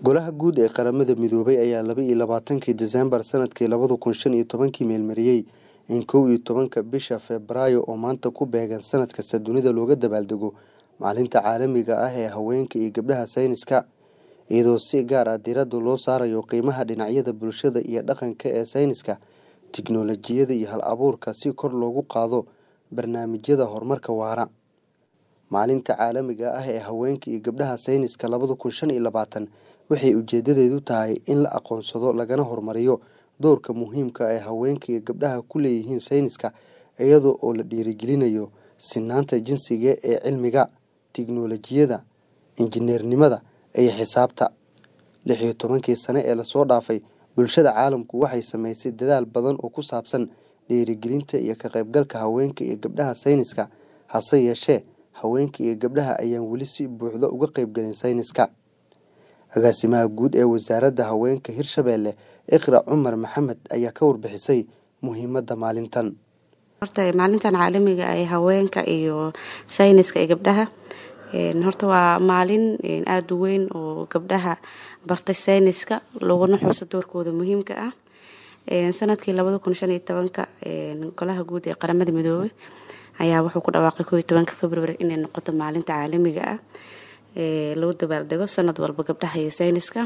Golaha Guud ee Qaramada Midoobay ayaa laba iyo labaatankii Diseembar sanadkii labada kun shan iyo tobankii meelmariyay in kow iyo tobanka bisha Febraayo oo maanta ku beegan sanad kasta dunida looga dabaaldego Maalinta Caalamiga ah ee Haweenka iyo Gabdhaha Sayniska, iyadoo si gaar ah diiradda loo saarayo qiimaha dhinacyada bulshada iyo dhaqanka ee sayniska, tiknoolajiyadda iyo hal-abuurka si kor loogu qaado barnaamijyada horumarka waara. Maalinta Caalamiga ah ee Haweenka iyo Gabdhaha Sayniska labada kun shan iyo labaatan waxay ujeedadeedu tahay in la aqoonsado lagana horumariyo doorka muhiimka ah ee haweenka iyo gabdhaha ku leeyihiin sayniska iyada oo la dhiirrigelinayo sinnaanta jinsiga ee cilmiga, tiknoolajiyadda, injineernimada iyo xisaabta. Lix iyo tobankii sano ee lasoo dhaafay, bulshada caalamku waxay samaysay dadaal badan oo ku saabsan dhiirrigelinta iyo ka qaybgalka haweenka iyo gabdhaha sayniska, hase yeeshee, haweenka iyo gabdhaha ayaan weli si buuxda uga qaybgelin sayniska. Agaasimaha Guud ee Wasaaradda Haweenka Hirshabelle Iqra Cumar Maxamed ayaa ka warbixisay muhiimadda maalintan. horta maalintan caalamiga ah ee haweenka iyo sayniska ee gabdhaha horta waa maalin aada u weyn oo gabdhaha bartay sayniska laguna xuso doorkooda muhiimka ah sanadkii labada kun shan iyo tobanka golaha guud ee qaramada midoobay ayaa wuxuu ku dhawaaqay koo iyo tobanka february inay noqoto maalinta caalamiga ah lagu dabaaldego sanad walba gabdhaha iyo sayniska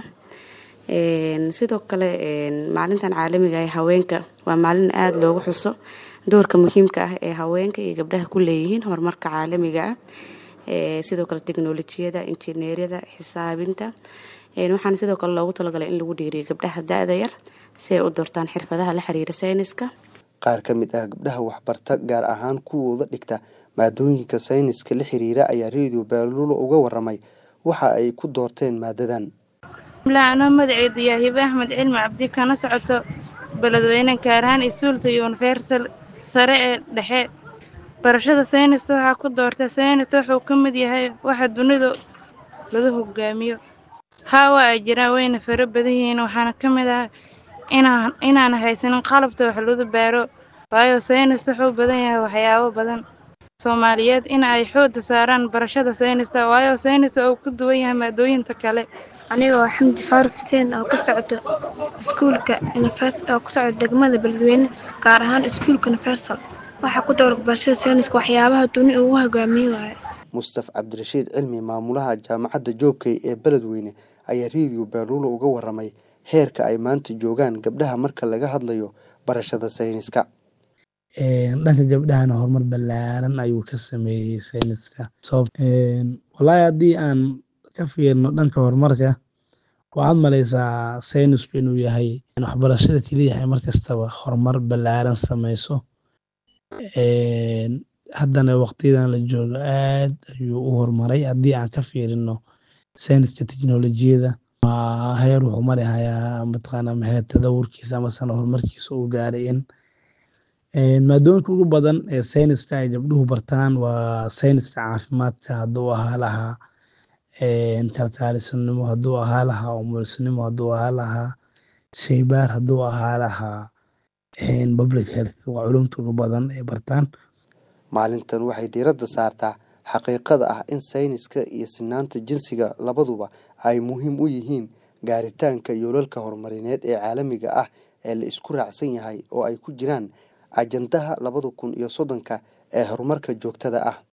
sidoo kale maalintan caalamiga ah ee haweenka waa maalin aada loogu xuso doorka muhiimka ah ee haweenka iyo gabdhaha ku leeyihiin horumarka caalamiga ah sidoo kale teknolojiyada injineeryada xisaabinta waxaana sidoo kale loogu talagalay in lagu dhiiriyo gabdhaha da-da yar si ay u doortaan xirfadaha la xiriira sayniska Qaar ka mid ah gabdhaha waxbarta gaar ahaan kuwooda dhigta maadooyinka sayniska la xiriira ayaa Radio Baalulo uga waramay waxa ay ku doorteen maadadan. anoo magaceedu yahay hibe axmed cilmi cabdi kana socoto beledweyne gaar ahaan isuulta universal sare ee dhexe barashada sayniska waxaa ku doortay sayniska wuxuu ka mid yahay waxa dunida lagu hogaamiyo haa waa ay jiraan wayna fara badan yihiin waxaana ka mid ah inaan inaan haysanin qalabta wax lagu baaro waayo sayniska wuxuu badan yahay waxyaabo badan soomaaliyeed in ay xooda saaraan barashada sayniska waayo sayniska uu ka duwan yahay maadooyinka kale anigoo xamdi faaruq xuseen oo ka socdo iskuulka oo ka socdo degmada beledweyne gaar ahaan iskuulka universal waxaa ku dowra barashada sayniska waxyaabaha duni ugu hogaamiye waaye Mustaf Cabdirashiid Cilmi maamulaha jaamacadda Joobkay ee Beledweyne ayaa Radio Baalulo uga waramay heerka ay maanta joogaan gabdhaha marka laga hadlayo barashada sayniska. dhanka gabdhahana horumar ballaaran ayuu ka sameeyey sayniska wallaahi haddii aan ka fiirno dhanka horumarka waxaad malaysaa saynisku inuu yahay waxbarashada keliya yahay markastaba horumar ballaaran sameyso haddana waqtiyadan la joogo aad ayuu u horumaray haddii aan ka fiirino sayniska teknolojiyada heer wuxuu mari hayaa mataqaana maxay tadawurkiisa amasana horumarkiisa uu gaaray in maadooyinka ugu badan ee sayniska ay gabdhuhu bartaan waa sayniska caafimaadka hadduu ahaa lahaa kalkaalisanimo hadduu ahaa lahaa umulisnimo hadduu ahaa lahaa shaybaar hadduu ahaa lahaa public health waa culumta ugu badan ee bartaan Maalintan waxay diiradda saartaa xaqiiqada ah in sayniska iyo sinnaanta jinsiga labaduba ay muhiim u yihiin gaaritaanka yoolalka horumarineed ee caalamiga ah ee la isku raacsan yahay oo ay ku jiraan ajandaha labada kun iyo soddonka ee horumarka joogtada ah.